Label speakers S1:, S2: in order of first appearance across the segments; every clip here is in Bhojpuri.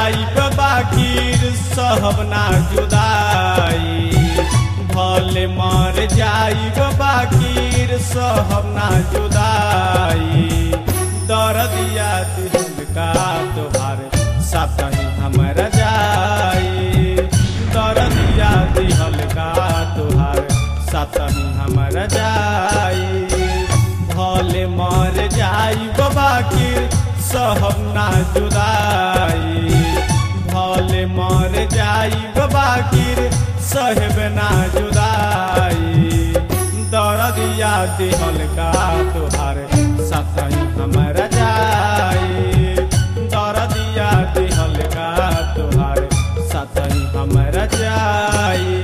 S1: जाइब बाकीर सहब ना जुदाई भले मर जाइब बाकीर सहब ना जुदाई दर्दिया दिल का तोहार साथ ही हमरा जाई दर्दिया दिहल का तोहार साथ ही हमरा जाई भले मर जाई बाकीर सहब ना जुदाई भले मर जाई बाकीर सहब ना जुदाई दर्दिया दिहल का तोहार साथ ही हमरा जाई दर्दिया दिहल का तोहार साथ ही हमरा जाई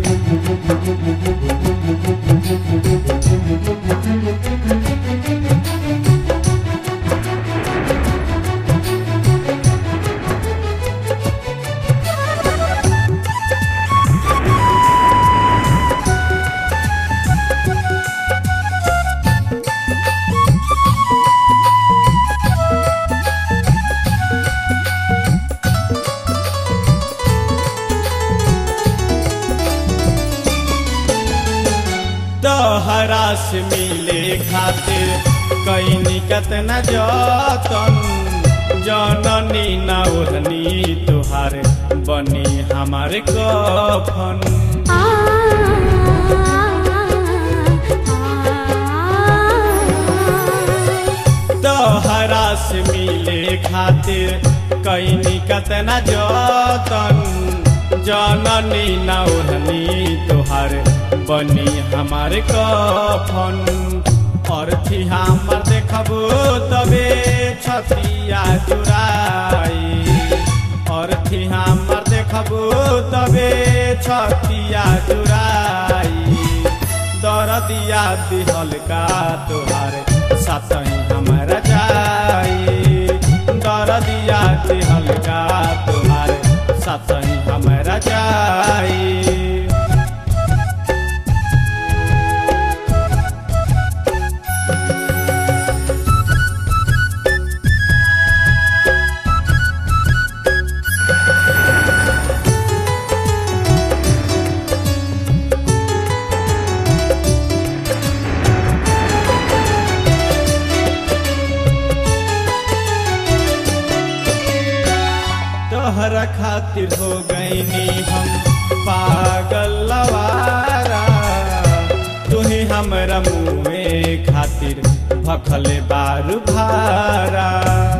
S1: तोहरा से मिले खातिर कईनी कतना जतन जननी ना ओढ़नी तुहार बनी हमारे कफन तोहरा से मिले खातिर कईनी कतना जतन जननी ना ओढ़नी तुहार बनी हमारे कफन अर्थी हमर देखबो तबे छतिया चुराई अर्थी हमर देखबो तबे छतिया चुराई दरदिया दिहल का तोहार साथ ही हमरा जाई दरदिया दिहल का तोहार साथ ही हमरा जाई तोहरा खातिर हो गईनी हम पागल लवारा तुही हमरा मुँहे खातिर भखले बारू भारा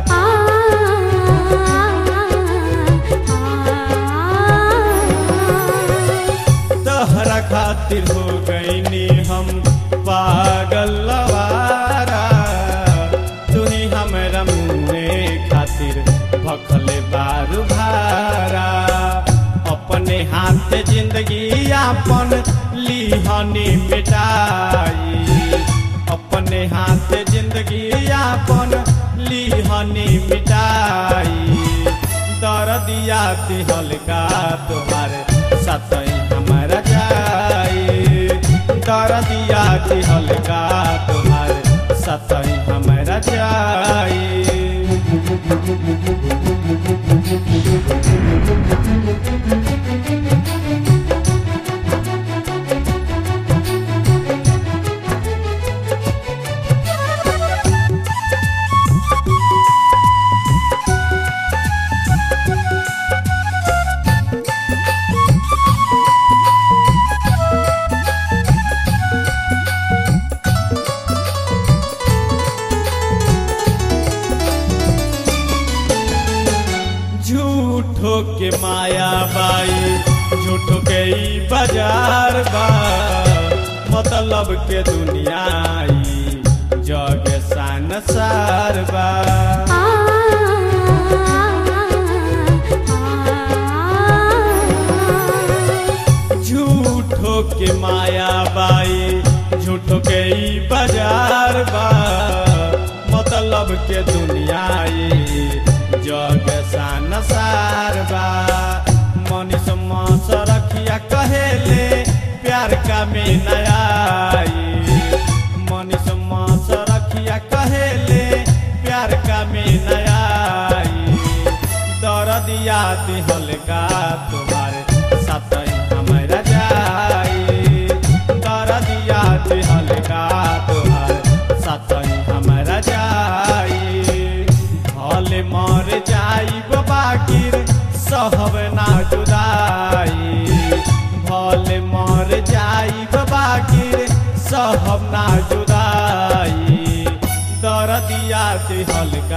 S1: तोहरा खातिर हो गईनी हम पागल लवारा तुही हमरा मुँहे खातिर भखले बारू भारा अपने हाथ जिंदगी आपन लिहनी मिटाई अपने हाथ जिंदगी आपन लिहनी मिटाई दर्दिया दिहल का तोहार साथ हमारा जाई दर्दिया दिहल का तोहार साथ हमारा जाई झूठो के माया बाई झूठो के ई बाजार बा मतलब के दुनिया ई जग सान सार बा झूठो के माया बाई झूठो के ई बाजार बा मतलब के दुनिया ई जग सान सार बा मनीष मास रखिया कहेले प्यार का में नयाई मनीष मास रखिया कहेले प्यार का में नयाई दर्दिया दिहल का तुम्हारे सतई हमारा जाई दरदिया दिहल का तुम्हारे सतई हमारा जाई भले मर जाई बाकिर सहब ना जुदाई भले मर जाई बाकिर सहब ना जुदाई दरदिया दिहल